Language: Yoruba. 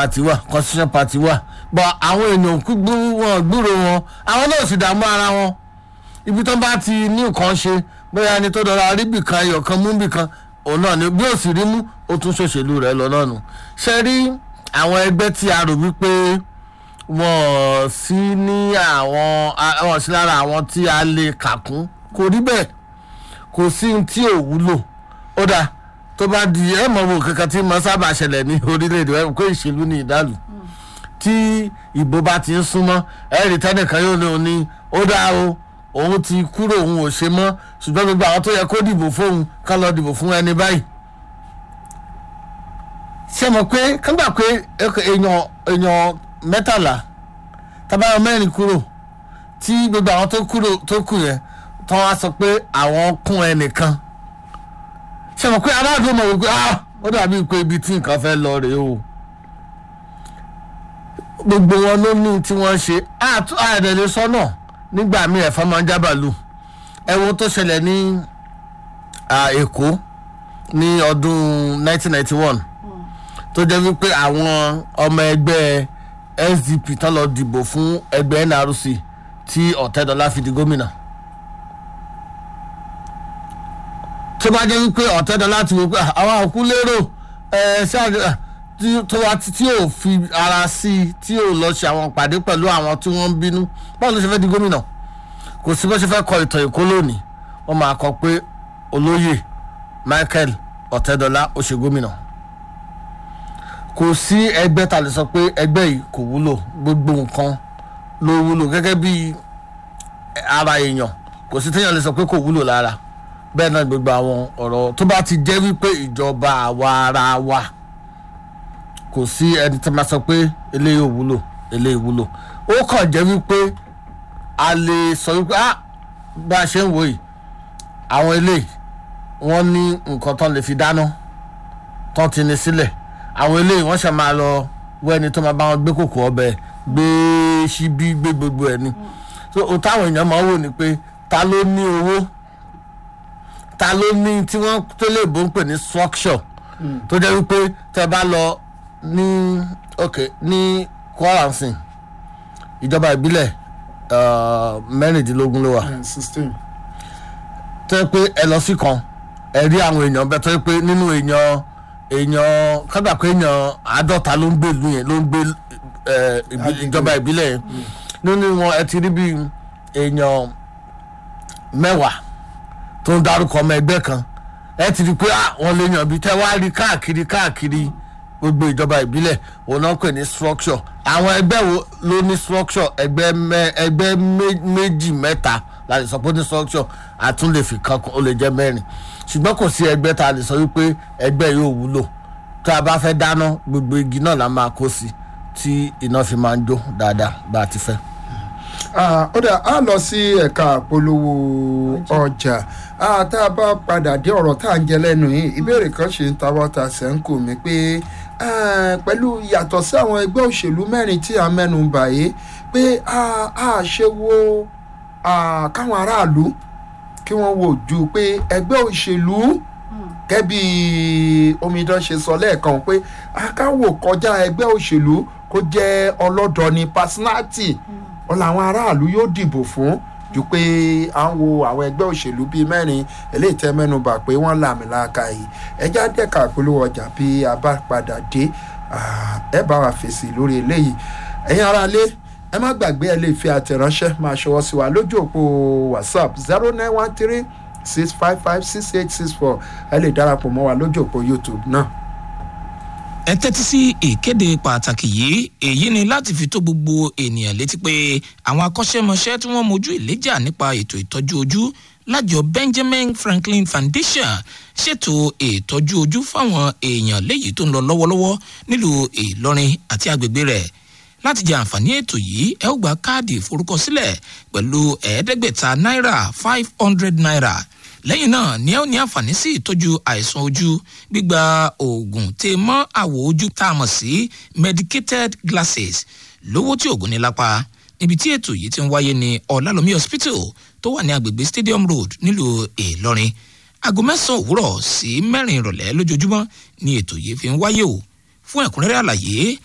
party wà constitution party wà but àwọn èèyàn kú gbú- wọn gbúrò wọn àwọn náà sì dààmú ara wọn ibi tó bá ti ní nǹkan ṣe bóyá ẹni tó dọ̀rọ̀ aríbì kan ayọ̀ kan mú bì kan òun náà ni bí ó sì rí mú ó tún ṣòṣèlú rẹ̀ lọ náà nù ṣe rí àwọn ẹgbẹ́ tí a rò wípé wọ́n sí ní àwọn a- wọ́n sí lára àwọn tí a lè kà kún kò rí bẹ́ẹ̀ kò sí ohun tí ò wúlò ó dáa tó bá di ẹ mọ̀ wò kankan tí mo sábà ṣẹlẹ̀ ní orílẹ̀-èdè ẹ̀ kó ìṣèlú ní ìdálù tí ìbò bá ti ń súnmọ́ ẹ̀rì tẹ́nìkan yóò ní òun ní ó dáa o òun ti kúrò òun ò ṣe mọ́ ṣùgbọ́n gbogbo àwọn tó yẹ kó dìbò fóun ká lọ dìbò fún ẹni báyìí ṣe mọ̀ pé kágbà pé èèyàn èèyàn mẹ́tàlá tábàyọ mẹ́rin kúrò tí gbogbo àwọn tó kúrò tó kù yẹn tó wá sọ pé àwọn kún ẹnìkan ṣe mọ̀ pé aráàlú mọ̀ wípé ah ó dàbí pé ibi tí nǹkan fẹ́ lọ rèé o gbogbo wọn ló ní tí wọ́n ṣe àdẹ̀lẹ̀ sọ́nà nígbà míì ẹ̀fọn máa ń jábàlù ẹ̀wọ̀n tó ṣẹlẹ̀ ní ah, èkó ní ọdún 1991 tó jẹ́ wípé àwọn ọmọ ẹgbẹ́ sdp tán lọ dìbò fún ẹgbẹ́ nrc tí ọ̀tẹ́dọ́lá fi di gómìnà tó bá jẹ́ wípé ọ̀tẹ́dọ́lá ti wò pé "Ah, àwọn àkú lérò ẹ̀ ṣáà tí tó wá tí tí ò fi ara sí i tí ò lọ ṣe àwọn ìpàdé pẹ̀lú àwọn tí wọ́n ń bínú báwo ló ṣe fẹ́ di gómìnà kò sí bó ṣe fẹ́ kọ ìtàn èkó lónìí wọ́n máa kọ pé olóyè michael ọ̀tẹ́dọ́lá ó ṣe gómìnà kò sí ẹgbẹ́ ta lè sọ pé ẹgbẹ́ yìí kò wúlò gbogbo nǹkan ló wúlò gẹ́gẹ́ bí ara èèyàn kò sí téèyàn lè sọ pé kò wúlò lára bẹ́ẹ̀ náà gbogbo àwọn ọ̀rọ̀ tó bá ti jẹ́ wípé ìjọba àwa ara wa kò sí ẹni tí a máa sọ pé eléyìí ò wúlò eléyìí wúlò ó kàn jẹ́ wípé a lè sọ wípé ah bá a ṣe ń wò yìí àwọn eléyìí wọ́n ní nǹkan tán lè fi dáná tán ti ní sílẹ̀ àwọn eléyìí wọ́n ṣe máa lọ wọ ẹni tó máa bá wọn gbé kòkò ọbẹ̀ gbé síbí gbé gbogbo ẹ̀ ni so ohun táwọn èèyàn máa ń wò ni pé ta ló ní owó ta ló ní tí wọ́n tó lè bó ń pè ní structure tó jẹ́ wípé tẹ́ bá lọ ní ok ní kwara nsìn ìjọba ìbílẹ̀ uh, mẹ́rìndínlógún ló wà sixteen. tó yẹ pé ẹ lọ sí kan ẹ rí àwọn èèyàn bẹ́ẹ̀ tó yẹ pé nínú èèyàn èèyàn kábà pé èèyàn àádọ́ta ló ń gbé ìlú yẹn ló ń gbé ẹ, ìbí- Agbègbè. ìjọba ìbílẹ̀ yẹn nínú wọn ẹ ti rí bí èèyàn mẹ́wàá tó ń darúkọ ọmọ ẹgbẹ́ kan ẹ ti rí pé ah, wọ́n lè yàn bí tẹ́ wá rí káàkiri káàkiri gbogbo ìjọba ìbílẹ̀ òun náà pè ní structure àwọn ẹgbẹ́ wo ló ní structure ẹgbẹ́ mẹ́ ẹgbẹ́ mé- méjì mẹ́ta la lè sọ pé ó ní structure àtún lè fi kan kún, ó lè jẹ́ mẹ́rin ṣùgbọ́n kò sí ẹgbẹ́ tá a lè sọ wípé ẹgbẹ́ yóò wúlò tá a bá fẹ́ dáná gbogbo igi náà la máa kó sí tí iná fi máa ń jó dáadáa bá a ti fẹ́. Ah, ó dà á lọ sí ẹ̀ka àpolówó ọjà Ah, tá a bá padà dé ọ̀rọ̀ tá à ń jẹ lẹ́nu yìí ìbéèrè kan ṣe ń tawọ́ ta sẹ́ńkù mi pé ah, pẹ̀lú yàtọ̀ sí àwọn ẹgbẹ́ òṣèlú mẹ́rin tí a mẹ́nu bà yìí pé a a ṣe wo ah, káwọn aráàlú kí wọ́n wò ju pé ẹgbẹ́ òṣèlú kẹ́bí omidan ṣe sọ lẹ́ẹ̀kan pé akáwò kọjá ẹgbẹ́ òṣèlú kó jẹ́ ọlọ́dọ̀ni personality wọn làwọn aráàlú yóò dìbò fún ju pé à ń wo àwọn ẹgbẹ́ òṣèlú bíi mẹ́rin eléyìí tẹ́ mẹ́nubà pé wọ́n làmìlaka yìí ẹjá dẹ́ka ìpolówó ọjà bí a bá padà dé ah, ẹ bá wa fèsì lórí eléyìí ẹ̀yin aráalé ẹ má gbàgbé ẹ lè fi àtẹ̀ránṣẹ́ máa ṣọwọ́ sí wa lójú òpó whatsapp zero nine one three six five five six eight six four ẹ lè darapọ̀ mọ́ wa lójú òpó youtube náà. ẹ tẹ́tí sí ìkéde pàtàkì yìí èyí ni láti fi tó gbogbo ènìyàn létí pé àwọn akọ́ṣẹ́mọṣẹ́ tí wọ́n mojú ìléjà nípa ètò ìtọ́jú ojú lájọ benjamin franklin foundation ṣètò ìtọ́jú ojú fáwọn èèyàn léyìí tó ń lọ lọ́wọ́lọ́wọ́ nílùú ìlọrin àti agbègbè rẹ̀ láti jẹ àǹfààní ètò yìí ẹ ó gba káàdì ìforúkọsílẹ̀ pẹ̀lú ẹ̀ẹ́dẹ́gbẹ̀ta náírà five hundred naira lẹ́yìn náà ni ẹ ó ní àǹfààní sí ìtọ́jú àìsàn ojú gbígba oògùn tè mọ́ àwọ̀ ojú tá a mọ̀ sí medicated glasses lówó tí oògùn ní lápá níbi tí ètò yìí ti ń wáyé ní ọ̀làlómi hospital tó wà ní agbègbè stadium road nílùú ìlọrin aago mẹ́sàn-án òwúrọ̀ sí mẹ́rin ìrọ̀lẹ́ lójoojúmọ́ ni ètò yìí fi ń wáyé o fún ẹ̀kúnrẹ́rẹ́ àlàyé